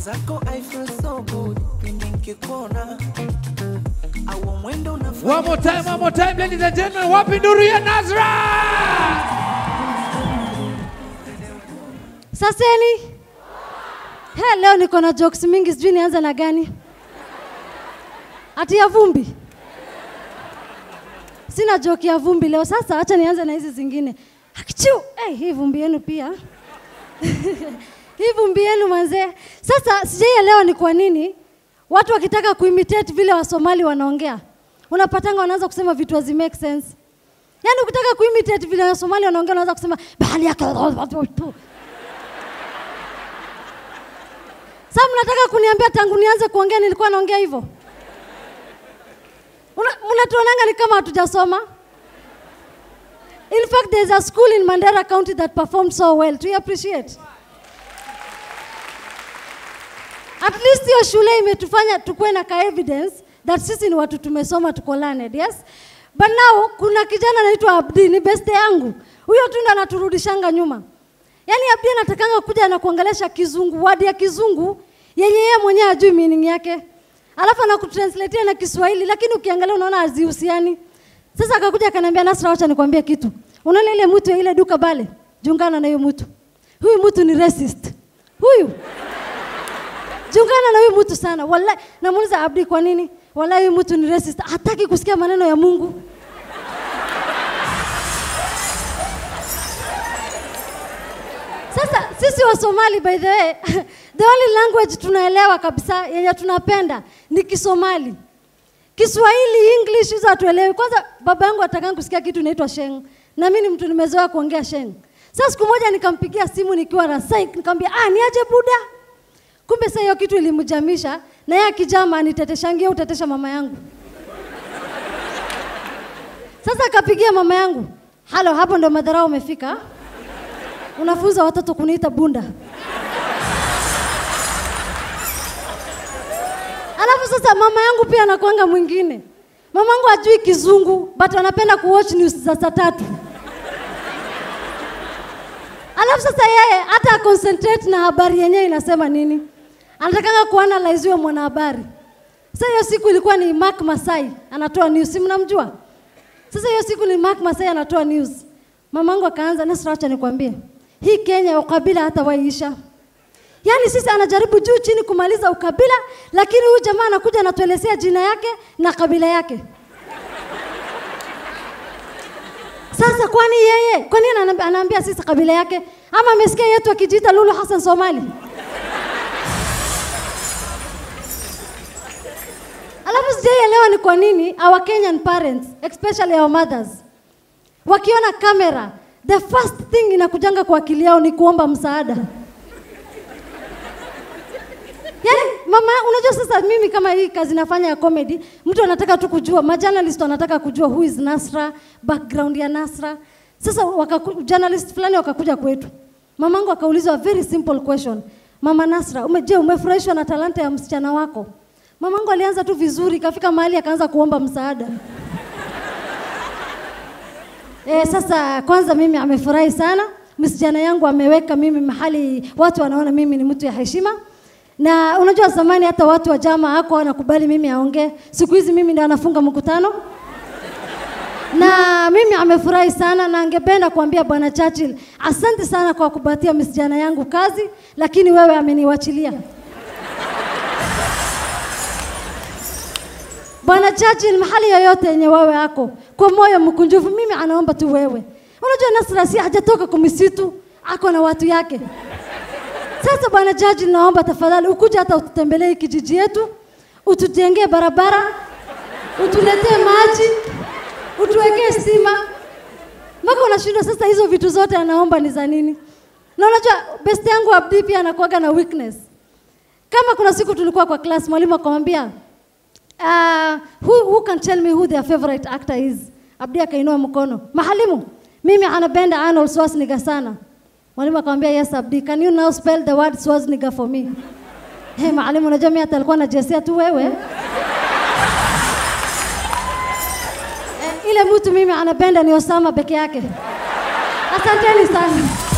mwenzako I feel so good pindi nkikuona au mwendo One unafanya more time, one more time, ladies and gentlemen. Wapi nduru ya Nazra? Saseni. He, leo niko na jokes mingi, sijui nianze na gani. Ati ya vumbi. Sina joke ya vumbi leo. Sasa acha nianze na hizi zingine. Akichu, hey, hii vumbi yenu pia. hii vumbi yenu manzee. Sasa sijaielewa ni kwa nini watu wakitaka kuimitate vile Wasomali wanaongea, unapatanga wanaanza kusema vitu hazi make sense. Yaani ukitaka kuimitate vile Wasomali wanaongea, unaanza kusema bahali yake sasa mnataka kuniambia tangu nianze kuongea nilikuwa naongea hivyo? Una- Mnatuonanga ni kama hatujasoma. In fact, there's a school in Mandera County that performed so well. Do you appreciate? At least hiyo shule imetufanya tukuwe na ka evidence that sisi ni watu tumesoma tuko learned, yes? But now kuna kijana anaitwa Abdi, ni beste yangu. Huyo tu ndo anaturudishanga nyuma. Yaani Abdi anatakanga kuja na kuongelesha kizungu, wadi ya kizungu yenye yeye mwenyewe hajui meaning yake. Alafu anakutranslatea na Kiswahili lakini ukiangalia unaona hazihusiani. Sasa akakuja akaniambia Nasra, wacha nikwambie kitu. Unaona ile mtu ya ile duka bale? Jungana na huyo mtu. Huyu mtu ni racist. Huyu Jungana na huyu mtu sana. Wallahi namuuliza Abdi kwa nini? Wallahi huyu mtu ni racist. Hataki kusikia maneno ya Mungu. Sasa sisi wa Somali by the way, the only language tunaelewa kabisa yenye tunapenda ni Kisomali. Kiswahili, English hizo hatuelewi. Kwanza baba yangu atakanga kusikia kitu inaitwa sheng, na mimi ni mtu nimezoea kuongea sheng. Sasa siku moja nikampigia simu nikiwa na psych, nikamwambia ah, niaje buda. Kumbe sasa hiyo kitu ilimjamisha, na yeye akijama aniteteshangia utetesha mama yangu. Sasa akapigia mama yangu, halo, hapo ndo madharau umefika unafunza watoto kuniita bunda. Alafu sasa mama yangu pia anakuanga mwingine. Mama yangu hajui kizungu but anapenda kuwatch news za saa tatu. Alafu sasa yeye hata concentrate na habari yenyewe inasema nini. Anatakanga kuanalyze huyo mwanahabari. Sasa hiyo siku ilikuwa ni Mark Masai anatoa news, si mnamjua? Sasa hiyo siku ni Mark Masai anatoa news. Mamangu akaanza, Nasra, acha nikwambie, hii Kenya ukabila hata waisha. Yaani sisi anajaribu juu chini kumaliza ukabila, lakini huyu jamaa anakuja anatuelezea jina yake na kabila yake. Sasa kwani yeye, kwa nini anaambia, anaambia sisi kabila yake? Ama amesikia yetu akijiita Lulu Hassan Somali? Alafu sijaielewa ni kwa nini our Kenyan parents, especially our mothers, wakiona kamera, the first thing inakujanga kwa akili yao ni kuomba msaada. Yaani mama, unajua sasa mimi kama hii kazi nafanya ya comedy, mtu anataka tu kujua, majournalist wanataka kujua who is Nasra, background ya Nasra. Sasa wakaku, journalist fulani wakakuja kwetu. Mamangu akaulizwa a very simple question. Mama Nasra, ume, je, umefurahishwa na talanta ya msichana wako? Mamangu alianza tu vizuri, kafika mahali akaanza kuomba msaada. E, sasa kwanza mimi amefurahi sana, msichana yangu ameweka mimi mahali watu wanaona mimi ni mtu ya heshima. Na unajua zamani hata watu wa jama hako wanakubali mimi aongee. Siku hizi mimi ndio anafunga mkutano. Na mimi amefurahi sana na angependa kuambia Bwana Churchill, asante sana kwa kupatia msichana yangu kazi, lakini wewe ameniwachilia. Bwana Churchill, mahali yoyote yenye wewe ako kwa moyo mkunjufu, mimi anaomba tu wewe. Unajua Nasra si hajatoka kwa misitu, ako na watu yake. Sasa Bwana Churchill, naomba tafadhali ukuja hata ututembelee kijiji yetu, utujengee barabara, utuletee maji, utuwekee stima. Mpaka unashindwa sasa, hizo vitu zote anaomba ni za nini? Na unajua best yangu Abdi pia anakuwaga na weakness. Kama kuna siku tulikuwa kwa class, mwalimu akamwambia uh, who, who can tell me who their favorite actor is? Abdi akainua mkono. Mahalimu, mimi anapenda Arnold Schwarzenegger sana. Mwalimu akamwambia yes Abdi, can you now spell the word Schwarzenegger for me? Hey, mwalimu unajua mimi hata alikuwa anajesia tu wewe. eh, ile mtu mimi anapenda ni Osama peke yake. Asanteni sana.